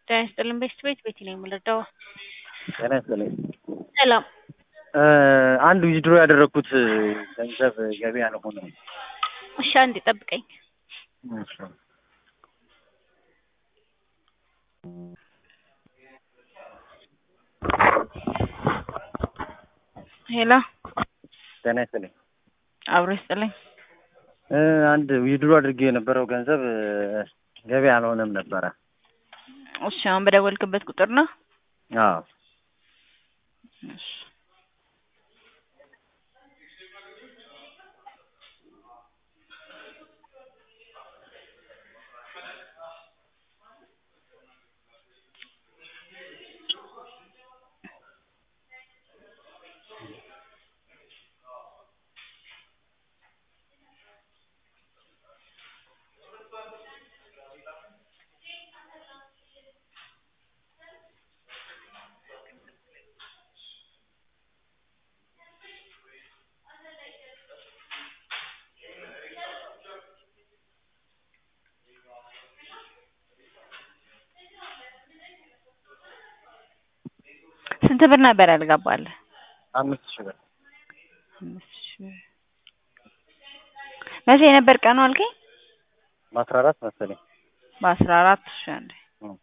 ጤና ይስጥልን ቤስት ቤት ቤቲ ነኝ የምረዳው። ጤና ይስጥልኝ። ሰላም አንድ ዊዝድሮ ያደረግኩት ገንዘብ ገቢ አልሆነም። እሺ አንዴ ጠብቀኝ። እሺ። ሄሎ ጤና ይስጥልኝ። አብሮ ይስጥልኝ። እ አንድ ዊዝድሮ አድርጌ የነበረው ገንዘብ ገቢ አልሆነም ነበረ። እሺ አሁን በደወልክበት ቁጥር ነው? አዎ እሺ ስንት ብር ነበር ያልገባልህ? አምስት ሺህ ብር አምስት ሺህ ብር። መቼ ነበር ቀኑ አልከኝ? በአስራ አራት መሰለኝ። በአስራ አራት እሺ አንዴ እም።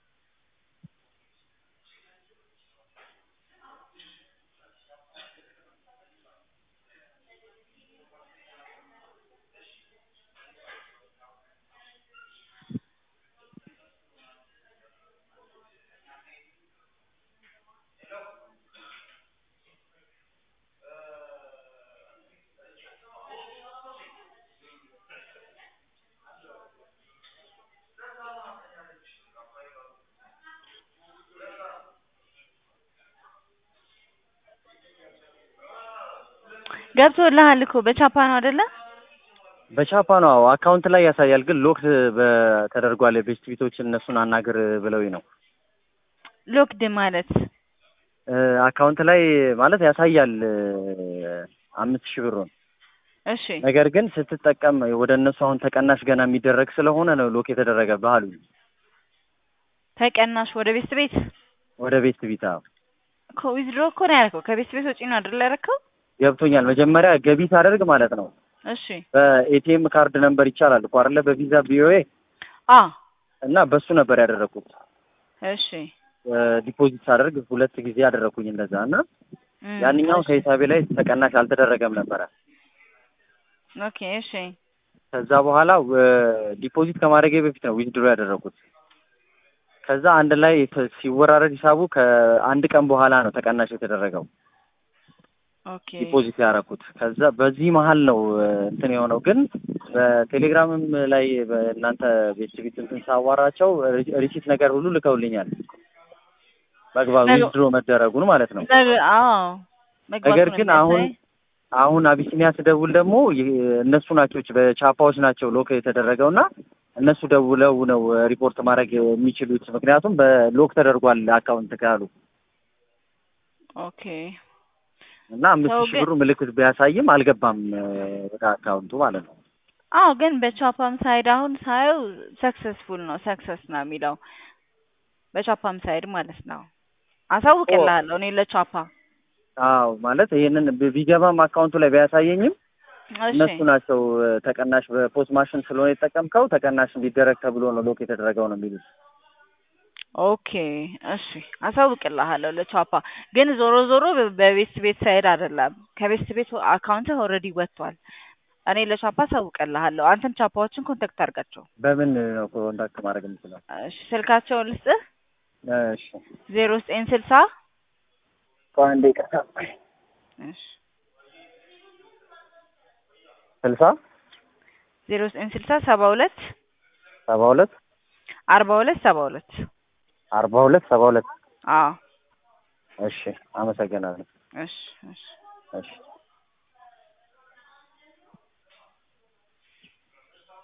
ገብቶልሃል እኮ በቻፓ ነው አይደለ? በቻፓ ነው አዎ። አካውንት ላይ ያሳያል፣ ግን ሎክ ተደርጓል። ቤስት ቢቶችን እነሱን አናግር ብለውኝ ነው። ሎክድ ማለት እ አካውንት ላይ ማለት ያሳያል እ አምስት ሺህ ብሩን እሺ ነገር ግን ስትጠቀም ወደ እነሱ አሁን ተቀናሽ ገና የሚደረግ ስለሆነ ነው ሎክ የተደረገብህ አሉኝ። ተቀናሽ ወደ ቤስት ቤት ወደ ቤስት ቢታ እኮ ዊዝድሮ እኮ ነው ያደረከው። ከቤስት ቤት ውጪ ነው አይደል ያደረከው? ገብቶኛል። መጀመሪያ ገቢ ሳደርግ ማለት ነው እሺ በኤቲኤም ካርድ ነምበር ይቻላል እኮ አይደለ? በቪዛ ቢኦኤ አ እና በሱ ነበር ያደረኩት። እሺ ዲፖዚት ሳደርግ ሁለት ጊዜ ያደረኩኝ እንደዛ እና እም፣ ያንኛው እሺ። ከሂሳቤ ላይ ተቀናሽ አልተደረገም ነበረ። ኦኬ እሺ ከዛ በኋላ ዲፖዚት ከማድረጌ በፊት ነው ዊዝድሮ ያደረኩት። ከዛ አንድ ላይ ተ- ሲወራረድ ሂሳቡ ከአንድ ቀን በኋላ ነው ተቀናሽ የተደረገው ኦኬ ዲፖዚት ያደረኩት። ከዛ በዚህ መሀል ነው እ፣ እንትን የሆነው ግን በቴሌግራምም ላይ በእናንተ ቤት ቤት እንትን ሳዋራቸው ሪ- ሪሲት ነገር ሁሉ ልከውልኛል መግባብ ነገ- ዊዝድሮ መደረጉን ማለት ነው። ነገ- አዎ መግባቱ ነገር ነው ግን የሚያሳይ። አሁን አሁን አቢሲኒያ ስደውል ደግሞ ይህ- እነሱ ናቸው በቻፓዎች ናቸው ሎክ የተደረገው እና እነሱ ደውለው ነው ሪፖርት ማድረግ የሚችሉት ምክንያቱም በሎክ ተደርጓል አካውንት ካሉ ኦኬ እና አምስት ሰው ሺህ ግን- ብሩ ምልክት ቢያሳይም አልገባም እ፣ ወደ አካውንቱ ማለት ነው። አዎ ግን በቻፓም ሳይድ አሁን ሳየው ሰክሰስፉል ነው ሰክሰስ ነው የሚለው በቻፓም ሳይድ ማለት ነው። አሳውቅልሃለሁ እኔ ለቻፓ አዎ ማለት ይሄንን ቢ- ቢገባም አካውንቱ ላይ ቢያሳየኝም እሺ እነሱ ናቸው እ፣ ተቀናሽ በፖስት ማሽን ስለሆነ የተጠቀምከው ተቀናሽ እንዲደረግ ተብሎ ነው ሎክ የተደረገው ነው የሚሉት። ኦኬ እሺ አሳውቅልሃለሁ ለቻፓ ግን ዞሮ ዞሮ በ- በቤስት ቤት ሳይድ አይደለም ከቤስት ቤት አካውንት ኦልሬዲ ወጥቷል። እኔ ለቻፓ አሳውቅልሃለሁ። አንተም ቻፓዎችን ኮንታክት አድርጋቸው። በምን ነው ኮንታክት ማድረግ የምችለው? እሺ ስልካቸውን ልስጥህ እሺ ዜሮ ዘጠኝ ስልሳ ቆይ አንዴ ይቅርታ። እሺ ስልሳ ዜሮ ዘጠኝ ስልሳ ሰባ ሁለት ሰባ ሁለት አርባ ሁለት ሰባ ሁለት አርባ ሁለት ሰባ ሁለት አዎ እሺ አመሰግናለሁ። እሺ እሺ እሺ